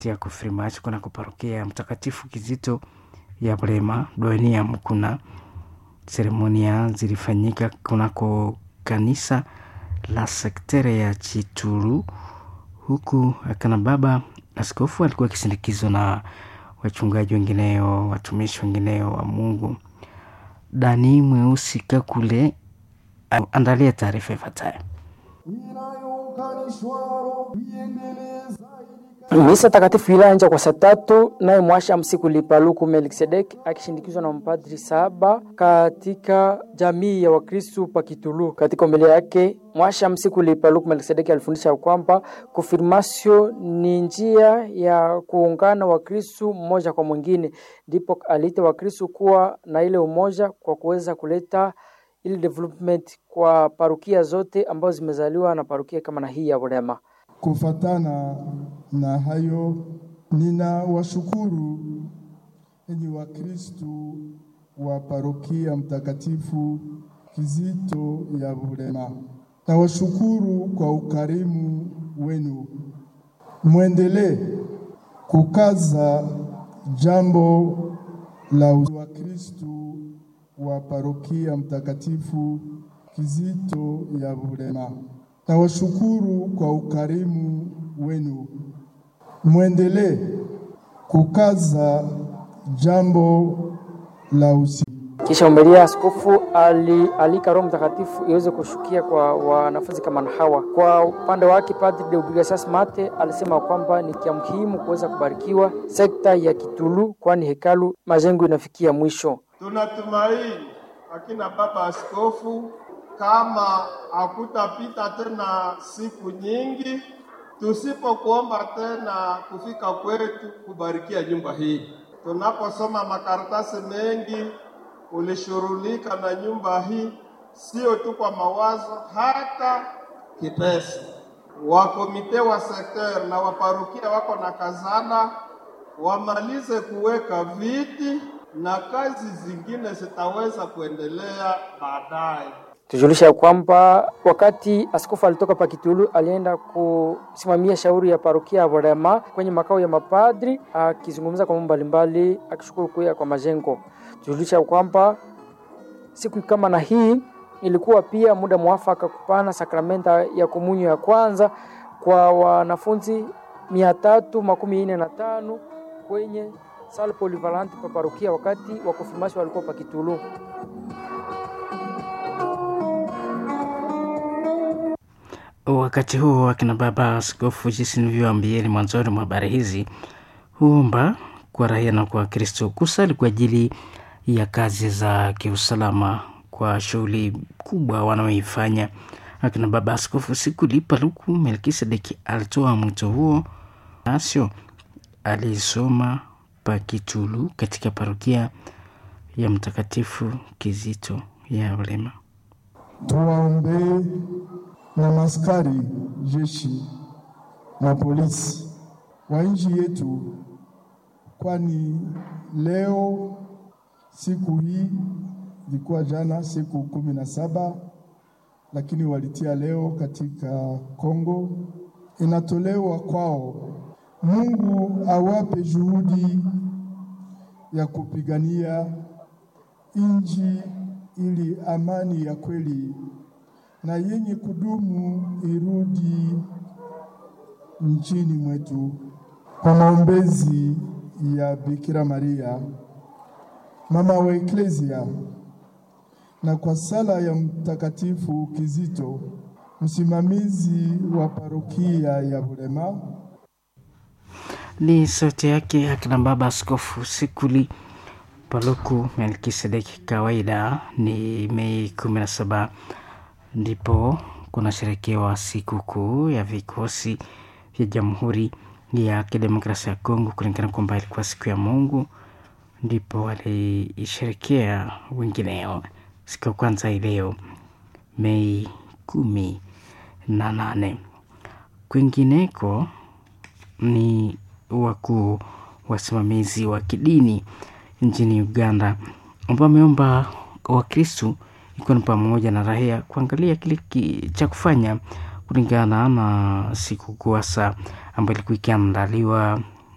ya kufirimachi kunako parokia Mtakatifu Kizito ya Bulema Doenium. Kuna seremonia zilifanyika kunako kanisa la sektere ya Chituru, huku akana baba askofu alikuwa akisindikizwa na wachungaji wengineo, watumishi wengineo wa Mungu. Dani Mweusi Kakule andalia taarifa ifuatayo. Misa takatifu ilianja kwa saa tatu, naye mwasha msiku lipaluku Melkisedek akishindikizwa na mpadri saba katika jamii ya Wakristu Pakitulu. Katika homilia yake mwasha msiku lipaluku Melkisedek alifundisha kwamba konfirmasio ni njia ya kuungana Wakristu mmoja kwa mwingine, ndipo aliita Wakristu kuwa na ile umoja kwa kuweza kuleta ile development kwa parukia zote ambazo zimezaliwa na parukia kama na hii ya Bulema. Kufatana na hayo, nina washukuru enyi Wakristu wa parokia Mtakatifu Kizito ya Bulema. Nawashukuru kwa ukarimu wenu, mwendelee kukaza jambo la Wakristu wa parokia Mtakatifu Kizito ya Bulema. Nawashukuru kwa ukarimu wenu, mwendelee kukaza jambo la usi. Kisha umelia askofu alialika Roho Mtakatifu iweze kushukia kwa wanafunzi kama na hawa. Kwa upande wake, Padri Deogracias Mate alisema kwamba ni kia muhimu kuweza kubarikiwa sekta ya Kitulu, kwani hekalu majengo inafikia mwisho. Tunatumaini akina baba askofu kama hakutapita tena siku nyingi tusipokuomba tena kufika kwetu kubarikia nyumba hii. Tunaposoma makaratasi mengi, ulishughulika na nyumba hii, sio tu kwa mawazo, hata kipesa. Wakomite wa sekter na waparukia wako na kazana, wamalize kuweka viti na kazi zingine zitaweza kuendelea baadaye. Tujulisha ya kwamba wakati askofu alitoka Pakitulu alienda kusimamia shauri ya parokia ya Bulema kwenye makao ya mapadri, akizungumza kwa mambo mbalimbali, akishukuru kuya kwa majengo. Tujulisha kwamba siku kama na hii ilikuwa pia muda mwafaka kupana sakramenta ya komunyo ya kwanza kwa wanafunzi mia tatu makumi nne na tano kwenye sala polivalante pa parokia wakati wa konfirmasio walikuwa Pakitulu. Wakati huo akina baba askofu, jinsi nilivyoambieni mwanzoni mwa habari hizi, huomba kwa raia na kwa Kristo kusali kwa ajili ya kazi za kiusalama kwa shughuli kubwa wanaoifanya. Akina baba askofu siku lipa luku Melkisedeki alitoa mwito huo, asio alisoma Pakitulu katika parokia ya Mtakatifu Kizito ya Bulema. Tuwaombee na maskari jeshi na polisi wa nchi yetu, kwani leo siku hii ilikuwa jana siku kumi na saba lakini walitia leo katika Kongo, inatolewa kwao. Mungu awape juhudi ya kupigania nchi ili amani ya kweli na yenye kudumu irudi nchini mwetu. Kwa maombezi ya Bikira Maria mama wa Eklesia na kwa sala ya Mtakatifu Kizito msimamizi wa parokia ya Bulema. Ni sauti yake akina baba askofu Sikuli Paluku Melkisedeki. Kawaida ni Mei kumi na saba ndipo kunasherekewa sikukuu ya vikosi vya Jamhuri ya Kidemokrasia ya Kongo, kulingana kwamba ilikuwa siku ya Mungu, ndipo waliisherekea wengineo siku ya kwanza ileo Mei kumi na nane. Kwingineko ni wakuu wasimamizi wa kidini nchini Uganda ambao wameomba Wakristu ikiwa ni pamoja na raia kuangalia kile cha kufanya kulingana na siku kuasa ambayo ilikuwa ikiandaliwa